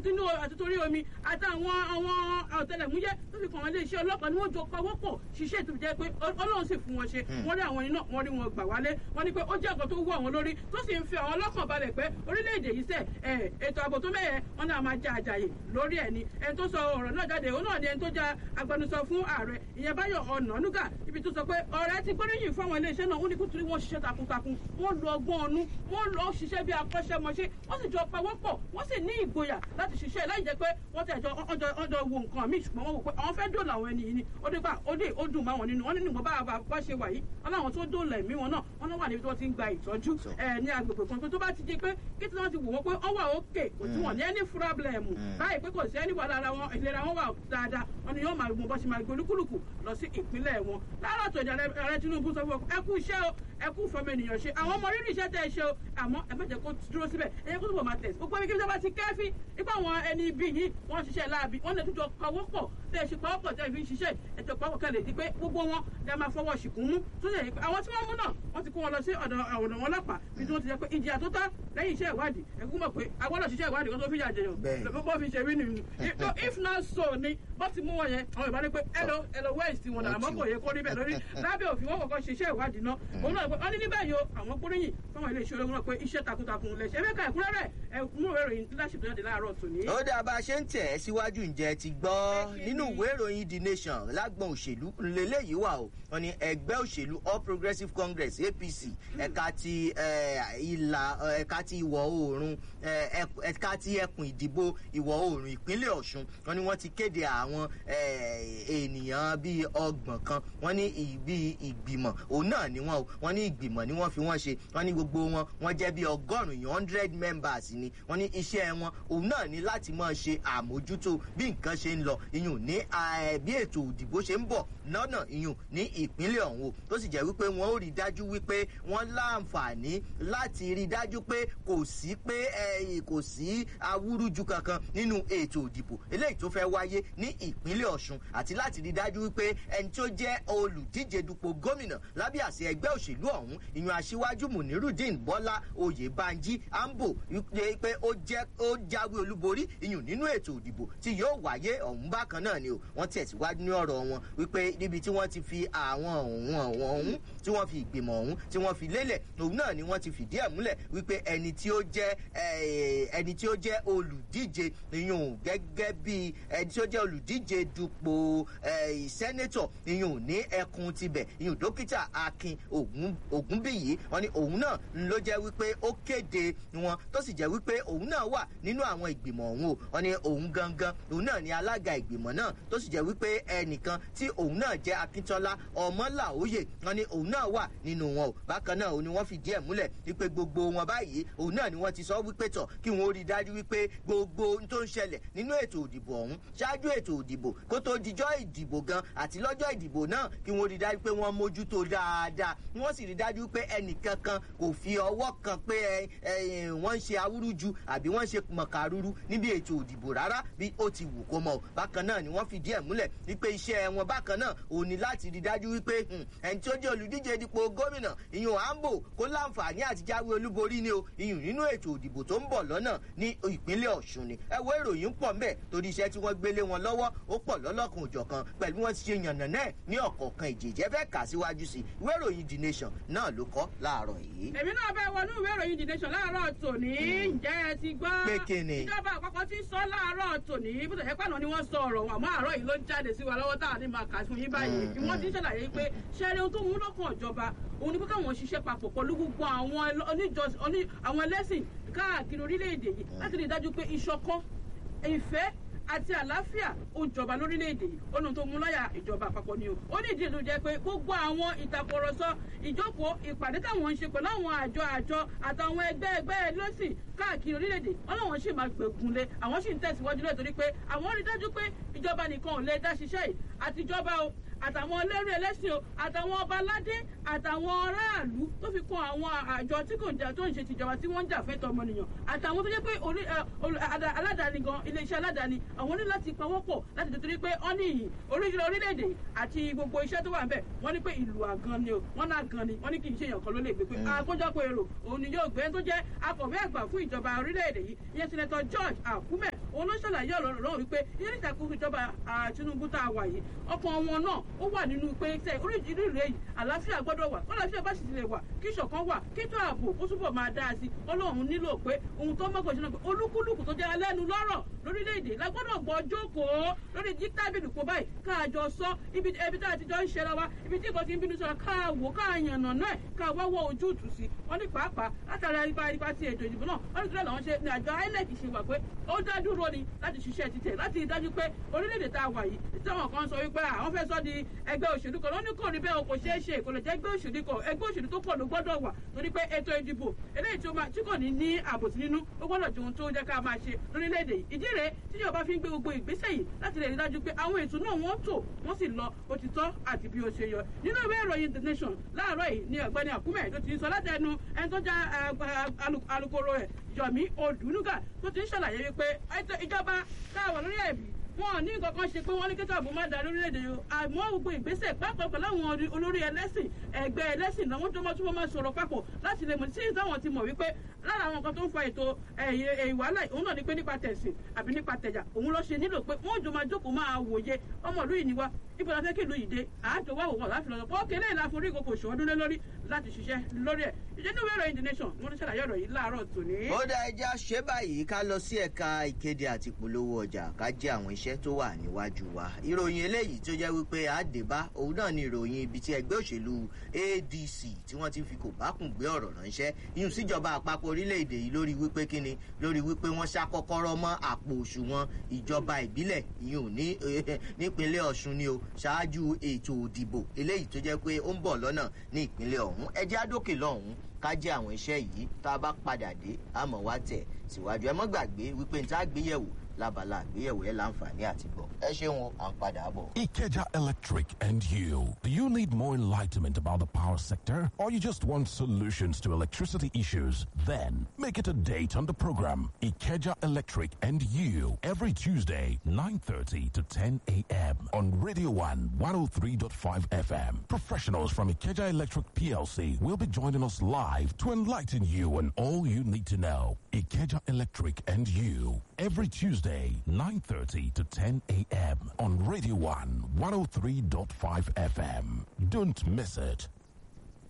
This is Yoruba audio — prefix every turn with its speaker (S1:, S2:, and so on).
S1: tinú àti torí omi àtàwọn àwọn ọ̀tẹlẹ̀múyẹ́ tó fi kàn wọ́n iléeṣẹ́ ọlọ́pàá ni wọ́n jọ pawọ́pọ̀ ṣiṣẹ́ tó jẹ́ pé ọlọ́run sì fún wọn ṣe wọ́n rí àwọn iná wọ́n rí wọn gbà wálé wọ́n ní pé ó jẹ́ nǹkan tó wú àwọn lórí tó sì ń fi àwọn ọlọ́kàn balẹ̀ pé orílẹ̀-èdè yìí sẹ̀ ètò ààbò tó mẹ́yẹ wọn náà máa jẹ àjàyè lórí ẹ̀ ni ẹni tó sọ ọ̀rọ̀ náà jáde òun náà ni ẹni tó jẹ́ agbẹnusọ fún ààrẹ ìyẹn báyọ̀ ọ̀nànúgà ibi tó sọ pé ọ̀rẹ́ ti gbóríyìn fún àwọn iléeṣẹ́ náà ó ní kútùrí wọn ṣiṣẹ́ takuntakun wọ́n lo ọgbọ́n ọnú wọ́n lọ ṣiṣẹ́ bí akọ́ṣẹ́mọṣẹ́ wọ́n sì jọ pawọ́pọ̀ wọ́n sì ní ìgboyà láti ṣiṣẹ́ láì jẹ́ pé wọ́n tẹ̀ jọ ọjọ́ wo nǹkan míì ṣùgbọ́n wọ́n wò pé àwọn fẹ́ dòòlà àwọn ẹni yìí ni ó dé gbà ó dé ó dùn máwọn nínú wọn nínú ìgbọ́n bá bá ṣe wà yìí wọn láwọn tó dòòlà ẹ̀mí wọn náà wọn náà wà níbi tí wọ́n ti ń gba ìtọ́jú ní agbègbè kan pé tó bá ti di pé kí tí wọ́n ti wò wọ́n pé wọ́n wà òkè kò tí wọ́n ní ẹni fúrábìlẹ̀mù báyìí pé kò sí ẹni wà lára wọn ìlera wọn wà dáadáa wọn ni yóò máa mú bọ́ ṣe máa gbé olúkúlùkù lọ sí ìpínlẹ̀ wọn lára tó ìjà ààrẹ Tinubu sọ fún ẹ kú iṣẹ́ o ẹ kú fọmọ ènìyàn ṣe àwọn ọmọ rírì iṣẹ́ tẹ́ ẹ ṣe o àmọ́ ẹ má jẹ́ kó dúró síbẹ̀ ẹ yẹ kó túbọ̀ máa tẹ̀sí gbogbo ibi bá ti kẹ́fí ipá àwọn ẹni ibi yìí wọ́n ṣiṣẹ́ láabi wọ́n lè túnjọ pawọ́pọ̀ tẹ́ ẹ ṣe pawọ́pọ̀ tẹ́ ẹ fi ń ṣiṣẹ́ ètò pawọ́pọ̀ kẹ́lẹ̀ di pé gbogbo wọn lè máa fọwọ́ ṣìkún mú tó ṣe pé àwọn tí wọ́n mú náà wọ́n ti kó wọn lọ sí ọ̀dọ̀ ọ̀dọ̀ wọn ọlọ́pàá bí tí wọ́n ti jẹ́ pé ìjìyà tó tọ́ lẹ́yìn iṣẹ́ ìwádìí ẹ̀kú mọ̀ pé agbọ́dọ̀ ṣiṣẹ́ ìwádìí kan tó fi yà jẹyàn bó fi ṣe rí nìyí if not so ni bó ti mú wọn yẹn àwọn ìbá ní pé ẹlò ẹlò west wọn náà àmọ́ kò yẹ kó rí bẹ́ẹ̀ lórí lábẹ́ òfin wọn kọ́kọ́ ṣiṣẹ́ ìwádìí náà òun náà wọ́n ní níbẹ̀ yìí àwọn gbóríyìn fáwọn ilé iṣẹ́ ológun náà pé iṣẹ́ takuntakun lẹ̀ ṣe é mẹ́ka ẹ̀kúnrẹ́rẹ́ ẹ̀kún ìwé ìròyìn leadership jáde láàárọ̀ tòní.
S2: ó dá bá a ṣe ń tẹ̀ ẹ́ síwájú ǹjẹ́ ti gbọ́ nínú ìwé ìròyìn the nation lágbọ̀n òṣèlú lélẹ́yìí wà o wọn ni ẹgbẹ́ òṣèlú all progressives congress apc ẹ̀ka ti ìlà ẹ̀ka ti ìwọ̀ oòrùn ẹ̀ka ti ẹkùn ìdìbò ìwọ̀ oòrùn ìpínlẹ̀ ọ̀ṣun wọn ni wọ́n ti kéde àwọn ènìyàn bíi ọgbọ̀n kan wọ́n ní ibi ìgbìmọ̀ òun náà ni wọ́n wọ́n ní ìgbìmọ̀ ni wọ́n fi wọ́n ṣe wọ́n ní gbogbo wọn wọ́n jẹ́ bíi ọgọ́rùn-ún hundred members ni wọ́n ní iṣẹ́ wọn òun náà ni láti máa ṣe àmójútó bí nǹkan ṣe ń lọ iyùn ní bí ètò òdìbò ṣe ń bọ̀ lọ́nà iyùn ní ìpínlẹ̀ ọ̀hún o tó sì jẹ́ wípé wọ́n ó rí dájú wípé wọ́n láǹfààní láti rí dájú pé kò sí pé kò sí awúrúju kankan nínú ètò òdìbò eléyìí tó fẹ́ wáyé ní ìpínlẹ̀ ọ̀ṣun àti láti rí dájú wípé ẹni tó jẹ́ olùdíje dupò gómìnà lábẹ́ àṣẹ ẹgbẹ́ òṣèlú ọ̀hún ìyún aṣíwájú munirudeen bọ́lá oyèbánjí ambo pé ó jẹ́ ó jáwé olúborí ìyún nínú ètò òdìbò tí yóò wáyé ọ̀hún bákan náà ni o wọ́n tẹ̀síwájú ní ọ̀rọ̀ wọn wípé níbi tí wọ́n ti fi àwọn ọ̀hún ọ̀hún ọ̀hún tí wọ́n fi ìgbìmọ̀ ọ̀hún tí wọ́n fi lélẹ̀ òun náà ni wọ́n ti fìdí ẹ̀ múlẹ̀ wípé ẹni tí ó jẹ́ ẹni tí ó jẹ́ olùdíje ìyún gẹ́gẹ́ bí ẹni tí ó jẹ́ olùdíje dupò sẹ́nẹ́tọ̀ ìyún ní ẹkùn tibẹ̀ ìyún dókítà akin ògúnbíyì wọ́n ní òun náà ló jẹ́ wípé ó kéde wọn tó sì jẹ́ wípé òun náà wà nínú àwọn ìgbìmọ̀ ọ̀hún o wọ́n ní òun gangan òun náà ni alága ìgbìmọ̀ náà tó sì jẹ́ wípé ẹnìkan tí òun náà jẹ́ akíntọ́lá ọmọláòyè wọ́n ní òun náà wà nínú wọn o bákan náà òun ni wọ́n fìdí ẹ̀ múlẹ̀ wípé gbogbo wọn báyìí òun náà ni wọ́n ti sọ wípé tọ̀ kí wọ́n rí dájú wípé gbogbo ohun tó ń ṣẹlẹ̀ nínú ètò òdìbò ọ̀hún ṣáájú ètò òdìbò kó tó dijọ́ ìdìbò gan àti lọ́jọ́ ìdìbò náà kí wọ́n rí dájú pé wọ́n mójútó dáadáa wọ́n sì rí dájú pé ẹnìkankan kò fi ọwọ́ kan pé wọ́n ń ṣe awúrúju àbí wọ́n ń ṣe mọ̀kàrúrú níbi ètò òdìbò rárá bí ó ti wù kó mọ̀ bákan náà ni wọ́n fìdí ẹ̀ múlẹ̀ wípé iṣẹ́ wọn bákan náà ò ní láti rí dájú wípé ẹni tí ó jẹ́ olùdíje dípò gómìnà ìyún ambo kó láǹfààní àti jáwé olúborí ni o ìyún nínú ètò òdìbò tó ń bọ̀ lọ́nà ní ìpínlẹ̀ ọ̀ṣun ni ẹ wo ìròyìn pọ̀ ńbẹ̀ torí iṣẹ́ tí wọ́n gbélé wọn lọ́wọ́ ó pọ̀ lọ́lọ́kan òjọ̀kan pẹ̀lú wọn ti ṣe yànnà náà ní ọ̀kọ̀ọ̀kan ìjèjẹ́ fẹ́ kà síwájú sí ìwé ìròyìn the nation náà ló kọ́ láàárọ̀ yìí.
S1: èmi náà bẹ wọnú ìwé ìròyìn the nation láàárọ̀ tòní ǹjẹ́ ẹ ti gbọ́.
S2: pé kíni.
S1: ìjọba àpapọ̀ ti sọ láàárọ̀ tòní bó tẹ̀sẹ̀ pàánù ni wọ́n sọ ọ̀rọ̀ àmọ́ àárọ̀ yìí ló jáde sí wa lọ́wọ́ tá a ní máa kà fún yín báyìí bí wọ́n ti ń ṣàlàyé pé ṣẹ́rí ohun tó mú lọ́kàn ìjọba òun ni pé káwọn ṣiṣẹ́ papọ̀ pẹ̀lú gbogbo àwọn àwọn ẹlẹ́sìn káàkiri orílẹ̀-èdè yìí láti rí i dájú pé ìṣọ̀kan ìfẹ́ àti àlàáfíà ó jọba lórílẹ̀‐èdè yìí ó nu tó mú láyà ìjọba àpapọ̀ ni o ó ní ìdí ìlú jẹ́ pé gbogbo àwọn ìtàkùrọ̀sọ ìjókòó ìpàdé táwọn ń ṣe pẹ̀lú àwọn àjọ àjọ àtàwọn ẹgbẹ́ ẹgbẹ́ lọ́sìn káàkiri orílẹ̀‐èdè wọn làwọn sì máa gbẹ̀gùnlé àwọn sì ń tẹ̀síwájú lẹ̀ torí pé àwọn rí dájú pé ìjọba nìkan ò lè dá ṣiṣẹ́ yìí àtijọba o àtàwọn ẹlẹ́rìí ẹlẹ́sìn o àtàwọn ọba aládé àtàwọn aráàlú tó fi kún àwọn àjọ tí kò jà tó ń ṣe tìjọba tí wọ́n ń jà fẹ́tọ̀ ọmọnìyàn àtàwọn tó jẹ́ pé orí ẹ, olù- ada- aládàáni gan iléeṣẹ́ aládàáni àwọn ní láti pawọ́pọ̀ láti tètè pé wọ́n ní ìyìn oríṣiríṣi orílẹ̀-èdè àti gbogbo iṣẹ́ tó wà ń bẹ̀ wọ́n ní pé ìlú àgan ni o wọ́n náà gan ni wọ́n ní kì í ṣe èèyàn kan ló lè gbé pé àkójọpọ̀ èrò òun ni yóò gbé tó jẹ́ akọ̀wé àgbà fún ìjọba orílẹ̀-èdè yìí ìyẹn sinetọ George Akume òun ló ṣàlàyé ọ̀rọ̀ lọ́wọ́ wípé ilé ìṣàkóso ìjọba ah, Tinubu tá a wà yìí ọkàn wọn náà ó wà nínú pé tẹ oríṣiríṣi èyí àlàáfíà gbọ́dọ̀ wà kọ́ àlàáfíà bá sì ti lè wà kí ìṣọ̀kan wà kí tó ààbò ó túbọ̀ máa dáa sí Ọlọ́run nílò pé ohun tó mọ́kàn sínú pé olúkúlùkù tó jẹ́ alẹ́nu lọ́rọ̀ lórílẹ̀‐èdè la gbọ́dọ̀ gbọ́ jókòó lórí jí tábìlì kó báyìí káàjọ sọ ibi ibi tá a ti jọ ń ṣẹra wa ibi tí nǹkan ti ń bínú sọ̀rọ̀ ká wò ká yànnà náà ká wá wọ ojútùú sí wọn ní pàápàá látara ipa ipa ti ètò ìdìbò náà wọn ní kílẹ̀ làwọn ṣe ní àjọ INEC ṣe wà pé ó dá dúró ni láti ṣiṣẹ́ títẹ̀ láti rí dájú pé orílẹ̀-èdè tá a wà yìí táwọn kan sọ wípé àwọn fẹ́ sọ di ẹgbẹ́ òṣèlú kan lóní kò rí bẹ́ẹ̀ o kò ṣeé ṣe kò lè jẹ́ ẹgbẹ́ òṣèlú kan ẹgbẹ́ òṣèlú tó pọ̀ ló gbọ́dọ̀ wà torí pé ètò ìdìbò eléyìí tí ó máa tí kò ní ní àbòsí nínú ó gbọ́dọ̀ ju ohun tó jẹ́ ká máa ṣe lórílẹ̀‐èdè yìí ìdí rèé tí ìjọba fi ń gbé gbogbo ìgbésẹ̀ yìí láti lè rí dájú pé àwọn ètò náà wọ́n tò wọ́n sì lọ bó ti tọ́ àti bí ó ṣe yọ nínú ìwé ìròyìn the nation láàárọ̀ yìí ni ọ̀gbẹ́ni àkúmẹ̀ tó ti ń sọ láti ẹnu ẹni tó já alukoro ẹ̀ Yomi Odunuga tó ti ń ṣàlàyé wípé ètò ìjọba táwọn lórí ẹ̀bí wọn ò ní nǹkan kan ṣe pé wọ́n ní kí tàbí má da lórílẹ̀‐èdè yìí àmọ́ gbogbo ìgbésẹ̀ pápá pẹ̀lú àwọn olórí ẹlẹ́sìn ẹgbẹ́ ẹlẹ́sìn náà wọ́n tó máa túbọ̀ máa sọ̀rọ̀ papọ̀ láti lè mọ̀ sí ìdáwọn ti mọ̀ wípé lára àwọn nǹkan tó ń fa ètò ìwàhálà òun náà ni pé nípa tẹ̀sìn àbí nípa tẹ̀jà òun ló ṣe nílò pé wọ́n jọ máa jókòó máa wòye ọmọlú yìí ni wá ibo la fẹ́ kí ìlú yìí dé àájọ wá òwò láti lọ́dọ̀ pọ́ kélé ìlà forí ìkòkò ṣòwò lé lórí láti ṣiṣẹ́ lórí ẹ̀ ìjẹ́ ní ìwé ìròyìn the nation wọ́n ti ṣàlàyé ọ̀rọ̀ yìí láàárọ̀ tòní.
S2: ó dá ẹja ṣe báyìí ká lọ sí ẹ̀ka ìkéde àti ìpolówó ọjà ká jẹ́ àwọn iṣẹ́ tó wà níwájú wa ìròyìn eléyìí tó jẹ́ wípé àdébá òun náà ni ìròyìn ibi tí ẹgbẹ́ òṣèlú ADC tí wọ́n ti fi kò bákùn gbé ọ̀rọ̀ ránṣẹ́ yìí síjọba àpapọ̀ orílẹ̀-èdè yìí lórí wípé kíni lórí wípé wọ́n ṣá kọ́kọ́rọ́ mọ́ àpò òṣùwọ̀n ìjọba ìbílẹ̀ yìí ò ní nípínlẹ̀ Ọ̀ṣun ni o ṣáájú ètò òdìbò eléyìí tó jẹ́ pé ó ń bọ̀ lọ́nà ní ìpínlẹ̀ ọ̀hún ẹjẹ́ àdókè lọ́hùn ká jẹ́ àwọn iṣẹ́ yìí tá a bá padà dé àmọ́ wá tẹ̀ síwájú ẹ mọ́ gbàgbé wípé n tá a gbéyẹ̀wò lábala àgbéyẹ̀wò ẹ láǹfààní àti gbọ́ ẹ ṣeun à ń padà bọ̀.
S3: Ikeja Electric and you. Do you need more enlightenment about the power sector or you just want solutions to electricity issues? Then make it a date on the program Ikeja Electric and you every Tuesday 9:30 to 10 a.m. on Radio 1 103.5 FM. Professionals from Ikeja Electric PLC will be joining us live to enlighten you on all you need to know. Ikeja Electric and you every Tuesday 9:30 to 10 a.m. on Radio 1 103.5 FM. Don't miss it.